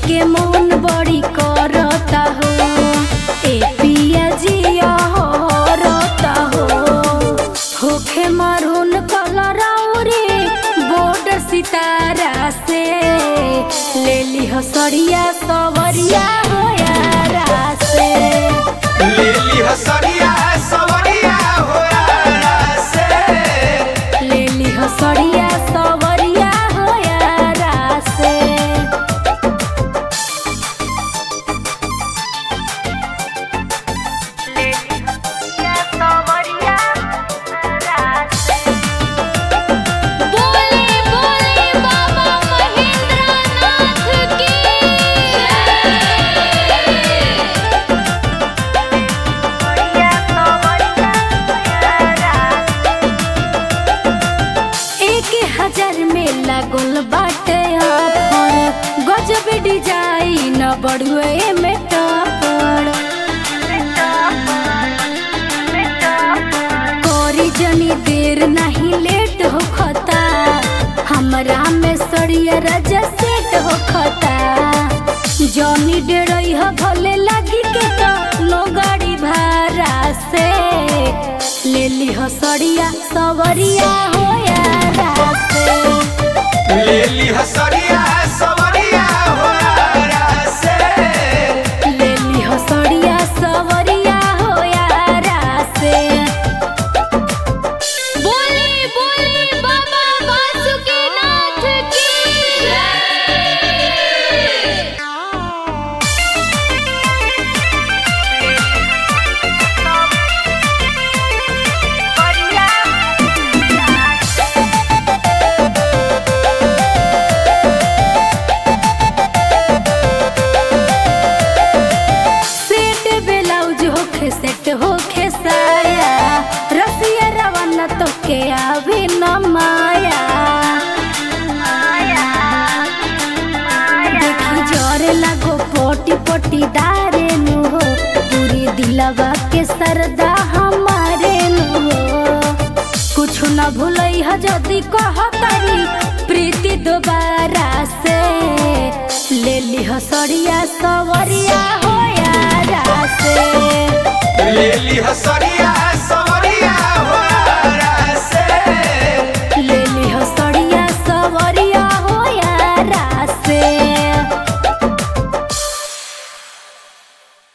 के मन बड़ी करता हो ए पिया जिया हरता हो होखे मरून कलर रे बॉर्डर सितारा से ले ली हसड़िया सवरिया हो यारा से ले ली हसड़िया सवरिया हो यारा से ले ली हसड़िया सवरिया हो यारा से बोले बोले बाबा महेंद्रनाथ की एक हजार में लागल बाटे ऑफर गजब डिजाइन बढ़ुए में टपर कोरी जनी देर नहीं लेट हो खता हमरा में सड़िया राजा सेट हो खता जनी डेरई ह भले लगी के तो नो गाड़ी भाड़ा से ले ली हो सड़िया सवरिया हो यारा से ले ली हसड़िया सवरिया हो यारा से ले ली हो सड़िया सवरिया हो यारा से बोले बोले बाबा वासुकीनाथ की सेट ब्लाउज होखे सेट होखे साया रसिया रवाना तो के आवे न माया देखी जोरे लगो पोटी पोटी दारे नु हो पूरी दिलवा के सरदा हमारे नु हो कुछ न भूलई ह जदी कहतारी प्रीति दोबारा से ले ली हसड़िया सवरिया हो यारा से ले ली हसड़िया